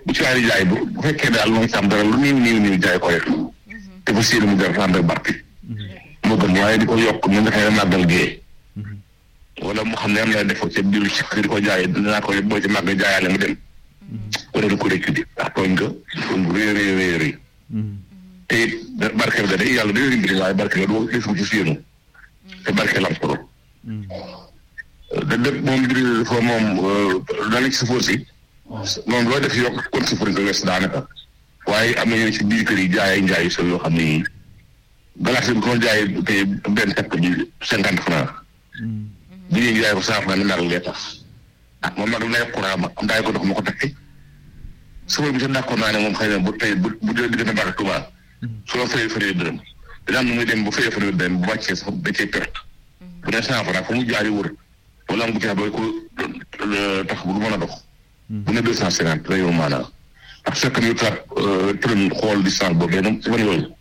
bu ci waay jaay bu bu fekkee daal mooy sàmm dara lu néew néew néew jaay ko rek te fa séenu mu dara ànd ak barke moo gën waaye di ko yokk ñu nga xam ne màggal gee wala mu xam ne am na defoo ca biir ci di ko jaay dinaa ko boo ci màgg jaayaale mu dem wala di ko réccu di ndax tooñ nga tooñ bu rëy rëy rëy rëy te it barke bi da day yàlla day rimbiri waaye barke la doo defu ci séenu te barke la am solo da dëpp moom mbiri dafa moom dana ci safóor si moom loo def yokk kon safóor nga wes daanaka waaye am na ñu ci biir kër yi jaay njaay so yoo xam ne galaas bi ko jaay tey benn takk bi cinquante franc bi ñuy jaay ko cent franc ni nag lee tax ah moom nag lay courant ma am daay ko dox ma ko takki safóor bi sax d'accord naa ne moom xëy na bu tey bu bu dee diggante baax Tuubaa su la fayee fayee dërëm dina am na muy dem bu fayee fayee dërëm bu wàccee sax da cee perte bu dee cent franc fu mu jaari wër wala am bu caa doy ko tax bu du mën a dox bu ne deux cent cinquante la yow maanaam ak fekk ñu taat tërën xool distance boobu yéen ci fan yooyu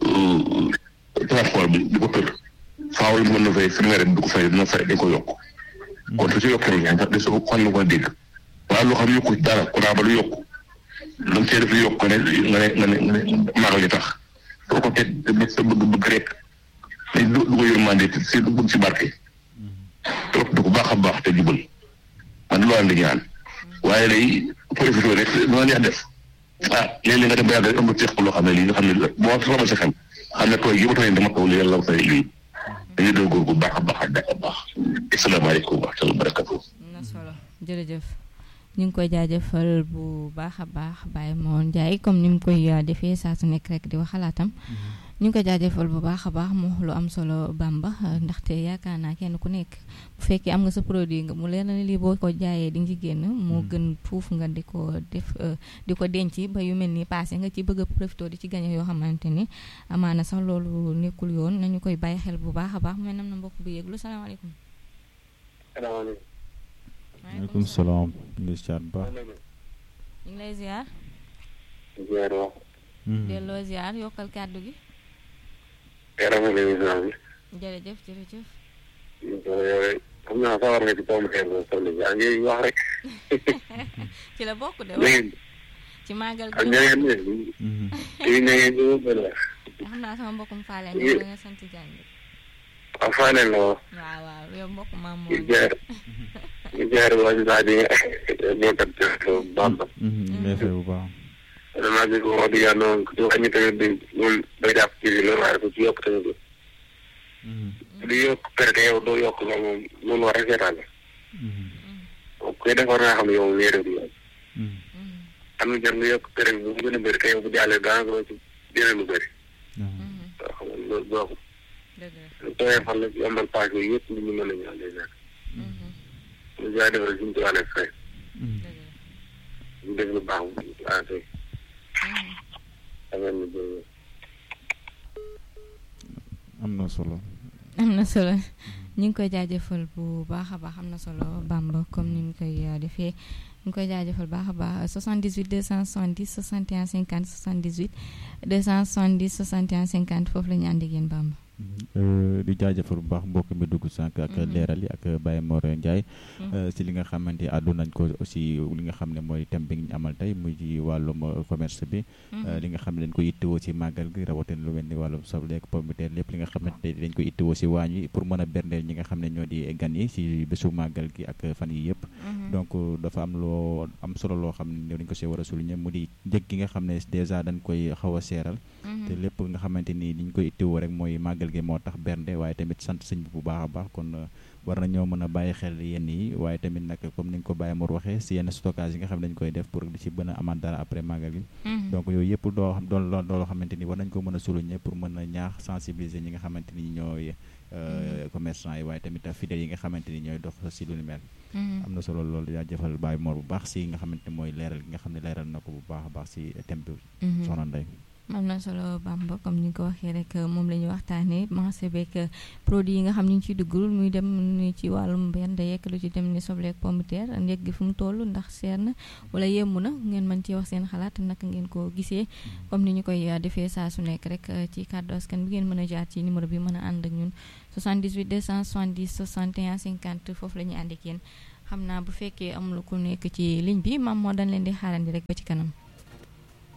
taat xool bi di ko tër faaw la mën na fay firnde rek du ko fay dina fay dañ ko yokk kon su ci yokkee rek sax de su ko xon na ko dégg waaye loo xam yokku dara ku naa ba lu yokku lu cee def lu yokk nga ne nga ne nga ne nga ne maagal ji tax soo ko teg sa bëgg bëgg rek dañ du du ko yërmande si du bëgg si barke trop du ko baax a baax te jubal man loolu la ñaan waaye day profité rek lu neex def ah léeg-léeg nga dem ba yàgg rek am na teex loo xam ne lii nga xam ne boo soxla sa xel xam ne tooy yi ba tooy dama taw li yàlla fay lii dañuy doon góor bu baax a baax a baax asalaamaaleykum wa rahmatulah barakatu. am na solo jërëjëf ñu ngi koy jaajëfal bu baax a baax Baye Mor Ndiaye comme ni mu koy defee saa su nekk rek di wax xalaatam ñu ngi koy jaajëfal bu baax a baax mu lu am solo Bamba ndaxte yaakaar naa kenn ku nekk bu fekkee am nga sa produit nga mu leer na lii boo ko jaayee di nga ci génn moo gën fuuf nga di ko def di ko denc ba yu mel ni passé nga ci bëgg a profité di ci gañe yoo xamante ni amaana sax loolu nekkul yoon nañu koy bàyyi xel bu baax a baax mu mel na mbokk bu yëglu salaamaaleykum. salaamaaleykum. maaleykum salaam. ñu ngi ziar bu baax. ñu ngi lay ziar. ziar wax. delloo ziar yokkal kàddu gi. yaram émission bi. jërëjëf jërëjëf. xam naa sawar nga ci pomme de terre soxna yaa ngi wax rek. ci la bokk de léegi. ci màggal ak gi ñeneen ñi. kii na ngeen ñu bëri la. xam naa sama mbokkum faale ne la nga sant Diagne waaw Fane la woo. waaw waaw yow mbokk maam ñu moom jaar ñu jaar wàññi saa di nekkat Bamba. ñu lay fay bu baax. vraiment bi ko wax dëgg yàlla noonu ku ci wàññi tamit bi moom day jàpp ci bi loolu waaye ku ci yokk tamit du yokk perte yow doo yokk la moom loolu war a seetaan la. moom koy def war naa xam ne yow nii rek du yoon. am na jar nga yokk perte bi bu mu gën a bëri te yow bu jàllee daanaka doo ci dina lu bëri. waaw xam nga loolu baaxul. dëgg la lu tooyee fan la yombal paas yooyu yëpp nit ñi mën nañu àndee nag. lu jaay defal suñu tubaab rek fay. dëgg la ñu def lu baax ah tey. xam nga ni boobu. am na solo. am na solo ñu ngi koy jaajëfal bu baax a baax am na solo Bamba comme ni mu koy uh, defee ñu ngi koy jaajëfal baax a baax 78 270 61 50 78 270 61 50 foofu la ñu ànd ak yéen Bamba. di jaajëfal bu baax mbokk mi dugg sànq ak leeral yi ak Baye Mor Ndiaye si li nga xamante ni àddu nañ ko aussi li nga xam ne mooy thème bi ñu amal tey muy ci wàllum commerce bi li nga xam ne dañ ko yittewoo si màggal gi rawatina lu mel ni wàllum soble ak pomme de terre lépp li nga xamante ne dañ ko yittewoo si waañ wi pour mën a berndeel ñi nga xam ne ñoo di gan yi si bésu màggal gi ak fan yi yëpp donc dafa am loo am solo loo xam ne dañ ko see war a souligner mu di njëg gi nga xam ne dèjà dañ koy xaw a seeral te lépp nga xamante ni liñ koy yittewoo rek mooy màggal gi moo tax bernde waaye tamit sant sëñ bi bu baax a baax kon war nañoo mën a bàyyi xel yenn yi waaye tamit nag comme ni nga ko Baye Mor waxee si yenn stockage yi nga xam ne dañ koy def pour di ci bën a amaat dara après màggal gi donc yooyu yëpp doo xam doon loo xamante ni war nañ ko mën a souligner pour mën a ñaax sensibiliser ñi nga xamante ni ñooy commerçant yi waaye tamit fidèles yi nga xamante ni ñooy dox si lu ni mel am na solo loolu yaa jëfal Baye Mor bu baax si nga xamante ni mooy leeral gi nga xam ne leeral na ko bu baax a baax si thème bi soxna Ndeye am na solo Bamba comme ni nga ko waxee rek moom la ñu waxtaanee marché beeg produit yi nga xam ni ñu ciy duggul muy dem ni ci wàllum benn yekk lu ci dem ni soble ak pomme de terre njëg gi fu mu toll ndax seer na wala yemb na ngeen mën ci wax seen xalaat naka ngeen ko gisee comme ni ñu koy defee saa su nekk rek ci kàddu askan bi ngeen mën a jaar ci numéro bi mën a ànd ak ñun 78 270 61 50 foofu la ñuy ànd ak yéen xam naa bu fekkee amul ku nekk ci ligne bi maam moo dañ leen di xaarandi rek ba ci kanam